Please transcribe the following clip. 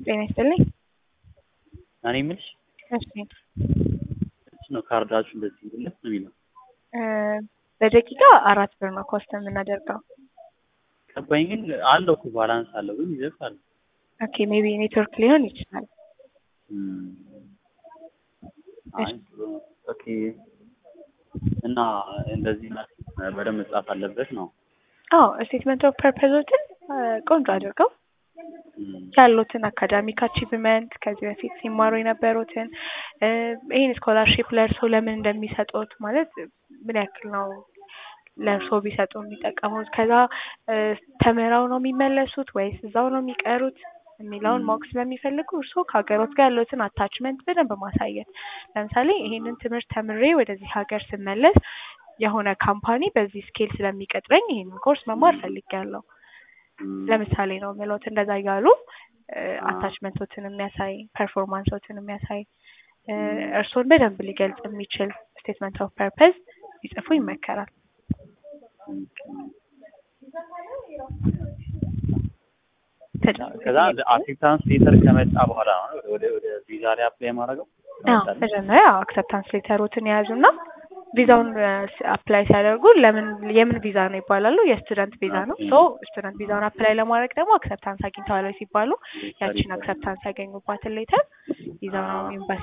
ጤና ይስጥልኝ። እኔ የምልሽ እሺ እሱ ነው ካርዳችሁ እንደዚህ ብለት ነው የሚለው እ በደቂቃ አራት ብር ነው ኮስት የምናደርገው። ገባኝ። ግን አለው እኮ ባላንስ አለው ግን ይዘፋል። ኦኬ ሜቢ ኔትወርክ ሊሆን ይችላል። አይ ጥሩ ነው። ኦኬ እና እንደዚህ ማለት በደንብ መጻፍ አለበት ነው። አዎ ስቴትመንት ኦፍ ፐርፐዞችን ቆንጆ አድርገው ያሉትን አካዳሚክ አቺቭመንት ከዚህ በፊት ሲማሩ የነበሩትን እ ይህን ስኮላርሺፕ ለእርሶ ለምን እንደሚሰጡት ማለት ምን ያክል ነው ለእርሶ ቢሰጡ የሚጠቀሙት ከዛ እ ተምረው ነው የሚመለሱት ወይስ እዛው ነው የሚቀሩት የሚለውን ማወቅ ስለሚፈልጉ እርስዎ ከሀገሮት ጋር ያሉትን አታችመንት በደንብ ማሳየት። ለምሳሌ ይሄንን ትምህርት ተምሬ ወደዚህ ሀገር ስመለስ የሆነ ካምፓኒ በዚህ ስኬል ስለሚቀጥረኝ ይሄንን ኮርስ መማር ፈልጌያለሁ። ለምሳሌ ነው የምሎት እንደዛ እያሉ አታችመንቶችን የሚያሳይ ፐርፎርማንሶችን የሚያሳይ እ እርስዎን በደንብ ሊገልጽ የሚችል ስቴትመንት ኦፍ ፐርፐዝ ቢጽፉ ይመከራል። ከዛ አክሴፕታንስ ሌተር ከመጣ በኋላ ነው ወደ ወደ ቪዛ ላይ አፕላይ ማድረገው። አዎ መጀመሪያ አክሰፕታንስ ሌተሮትን የያዙና ቪዛውን አፕላይ ሲያደርጉ ለምን የምን ቪዛ ነው ይባላሉ። የስቱደንት ቪዛ ነው። ሶ ስቱደንት ቪዛውን አፕላይ ለማድረግ ደግሞ አክሰፕታንስ አግኝተዋል ወይ ሲባሉ ያቺን አክሰፕታንስ ያገኙባትን ሌተር ይዘው ነው ኤምባሲ